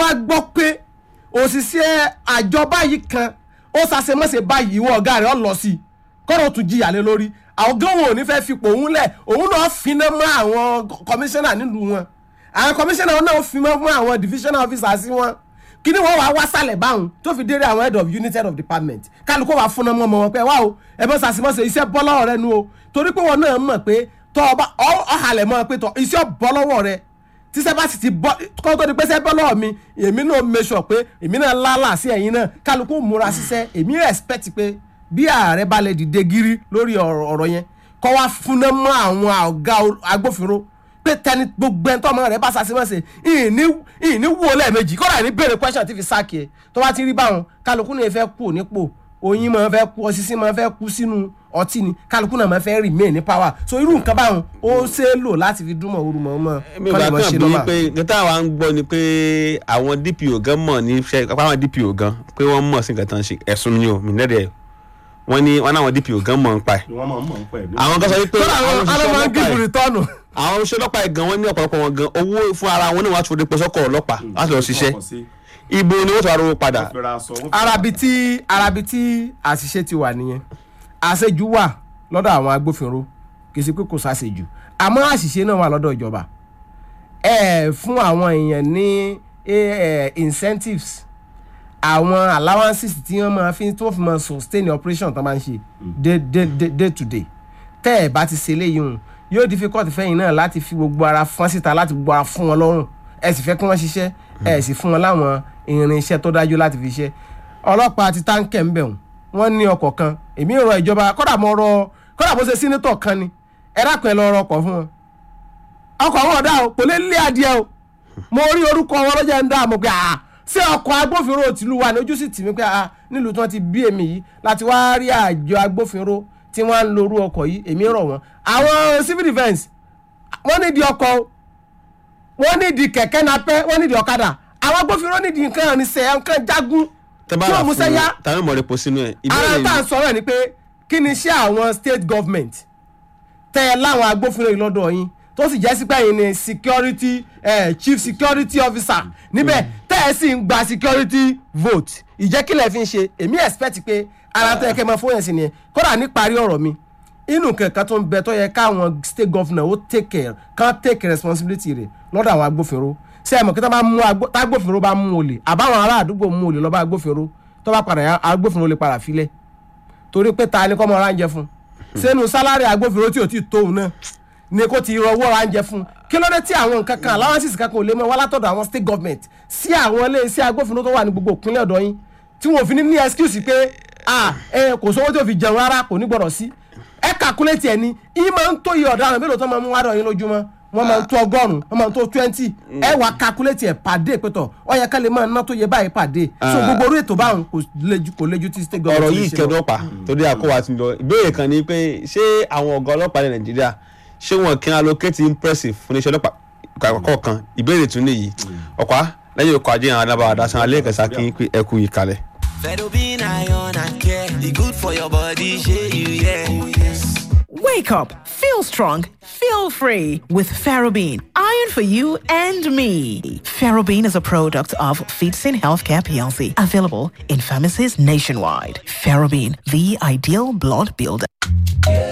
bá gbọ́ pé òṣìṣẹ́ àjọ báyìí kan ó ṣàṣemọ́ṣe báyìí ìwọ ọ̀gá rẹ̀ ọ̀ lọ sí i kọ́rọ̀ tún jìyà lé lórí àwọn gánwò ò ní fẹ́ fipò òun lẹ̀ òun náà finá mọ́ àwọn kọmíṣánná nílùú wọn àwọn kọmíṣánná náà fi mọ́ fún àwọn divisional officers wọn kí ni wọ́n wá wá sálẹ̀ báwọn tó fi déré àwọn head of unit head of department kálukú wà fúnná mọ́ ọmọ wọn pé wá o ẹ bọ́ sàṣìmọ́sẹ̀ iṣẹ́ bọ́ lọ́wọ́ rẹ nu o torí pé wọn náà mọ̀ pé tọ́ ọba ọ̀hàlẹ̀ mọ́ pé tọ́ iṣẹ́ bọ́ lọ́wọ́ rẹ tíṣẹ́ bá sì ti bọ́ kọ́ tó di pé ṣẹ́ bọ́ lọ́wọ́ mi èmi náà make sure pé èmi náà lálà sí ẹ̀yin náà kálukú múra ṣiṣẹ́ èmi respect pé bí ààrẹ bá lè dìde gírí lórí ọ̀rọ̀ yẹn kọ́ wá fúnná mọ́ àwọn ọ̀gá agbófinró pé tẹni gbogbo ẹni tọ́mọ rẹ̀ bá ṣàṣìmọ́sẹ̀ ìní ìní wò lẹ́ẹ̀mejì kọ́ra ní béèrè question tí fi sáàkì ẹ̀ tó bá ti rí báwọn kálukú náà fẹ́ kú nípò oyin máa fẹ́ kú ọsísí máa fẹ́ kú sínú ọtí ni kálukú náà máa fẹ́ remain ní power so irú nǹkan báwọn ó ṣe é lò láti fi dúnmọ̀ orú mọ́ mọ́ mi ò bá kàn bí pé nǹkan táwa ń gbọ́ ni pé àwọn DPO gan mọ̀ ní iṣẹ́ pápá àwọn DPO gan pé wọ́n mọ̀ sí nǹkan tán ṣe ẹ̀sùn ni o mi nẹ́ẹ̀dẹ̀ wọ́n ní wọ́n náwọn DPO gan mọ̀ ń pa ẹ̀. wọ́n máa ń mọ̀ ń pẹ̀ ló. àwọn kan sọ wípé kọ́ra àwọn alọ́mọ gígùn rìtọ́nù. àwọn oṣù ọlọ́pàá gan wọ́n ní ọ̀pọ̀lọpọ̀ wọn gan owó fún ara wọn náà wọ́n á tún fòdè pẹ́sọ́kọ̀ ọlọ́pàá láti lọ ṣiṣẹ́ ibo ni wọ́n tún arówó padà. arabi tí arabi tí àṣìṣe ti wà nìyẹn àṣejù wà lọ́dọ̀ àwọn agbófinró kì í ṣe pé kò ṣàṣejù àmọ́ àṣìṣe náà wà lọ́dọ̀ ìjọba ẹ fún àwọn èèyàn ní incentives àwọn allowances tí wọ́n máa fi tí wọ́n fi máa sustain operation tó máa ń ṣe day day day to day tẹ́ ẹ̀ bá ti ṣe léyìí hùn yóò difficult fẹ́yìn náà láti fi gbogbo ara fọ́n síta láti gbogbo ara fún wọn lọ́rùn ẹ sì fẹ́ kí wọ́n ṣiṣẹ́ ẹ sì fún wọn láwọn irinṣẹ́ tó dájú láti fi ṣe ọlọ́pàá ti táǹkẹ̀ ń bẹ̀ wọ́n wọ́n ní ọkọ̀ kan èmi rọ ìjọba kọ́dà mo rọ kọ́dà bó ṣe sínétọ̀ kan ni ẹ dákun ẹ lọ rọ ọkọ̀ fún wọn ọkọ̀ wọn ọ̀dà o kò lè lé adìẹ o mo rí orúkọ wọn lọ́jà ń dá àmọ́ pé àà ṣé ọkọ̀ agbófinró tìlú wa ní ojú sì tì mí pé àà nílùú tí wọ́n ti bí èmi yìí láti wá rí àjọ agbófinró tí wọ́n á ń lo orú ọkọ̀ yìí èmi rọ̀ wọ́n àwọn civil defence wọ́n nídìí ọkọ̀ wọ́n nídìí kẹ̀kẹ́ napẹ́ wọ́n nídìí ọ̀kadà àwọn agbófinró nídìí nǹkan ìrìnsẹ̀ nǹkan jagun tí wọ́n mú sẹ́yà tàbí mọ̀ repo sínú ẹ̀. ara tá à ń sọ̀rọ̀ ẹ̀ ni pé kí ni iṣẹ́ àwọn state government tẹ́ ẹ láwọn agbófinró yìí lọ́dọ̀ yín tó sì jẹ́ sípẹ́ yìí ni security eh, chief security officer níbẹ̀ tẹ́ ẹ sì ń gba security vote ìjẹ́kílẹ̀ fi ń ṣe èmi expect pé ara tó yẹ kẹ́ ẹ máa fún yẹn sí ni kódà níparí ọ̀rọ̀ mi inú kankan tó ń bẹ tó yẹ káwọn state governor ó take care kán take responsibility rẹ̀ lọ́dọ̀ àwọn agbófinró ṣé ẹ mọ̀ kí tágbófinró bá mú olè àbáwọn ará àdúgbò mú olè lọ́ba agbófinró tó bá padà yá agbófinró lè padà filẹ̀ torí pé ta ni kọ́ mọ ara ń jẹ fún sẹ́nu sálárì agbófinró tí ò tí ì tóun náà ni kò ti rọwọ́ ara ń jẹ fún kí ló dé tí àwọn nǹkan kan allowances kankan ò lè mọ wá látọ̀dọ̀ àwọn state government sí àwọn iléeṣẹ́ agbófinró tó wà ní gbogbo ìpínlẹ̀ ọ̀dọ̀ yín tí wọn ò fi ní ní excuse pé kò sówó tí ò fi jẹun rárá kò ní gbọ́dọ̀ sí ẹ calculate ẹ ní yín máa ń tó iye ọ̀daràn mélòó tó máa ń mú wádọ̀ yín lójúmọ́ wọ́n máa ń tó ọgọ́rùn-ún wọ́n máa ń tó twenty ẹ wá calculate ẹ̀ pàdé pẹ̀tọ̀ ó yẹ ká lè máa ná tó yẹ báyìí pàdé so gbogbo orí ètò báwọn kò lejú kò lejú tí state government ọ̀rọ̀ yìí kẹ́dọ̀ pa torí àkọ́wà ti lọ ìbéèrè kan ni pé ṣé àwọn ọ̀gá ọlọ́pàá ilẹ̀ nàìjíríà ṣé wọn kí n allocate impressive fún iṣẹ́ ọlọ́pàá àkọ́kọ́ kan ìbéèrè tún nìyí ọ̀pá lẹ́yìn ọkọ̀ ajé àwọn adábàá adásan alẹ́ kẹsà kí n pé ẹ kú ìkàlẹ̀. Fedobin iron and care, e good for your body, shey you yeah. Oh, yes. Wake up, feel strong, feel free with Ferrobin. Iron for you and me. Ferrobin is a product of Feetsin Healthcare PLC, available in pharmacies nationwide. Ferrobin, the ideal blood builder.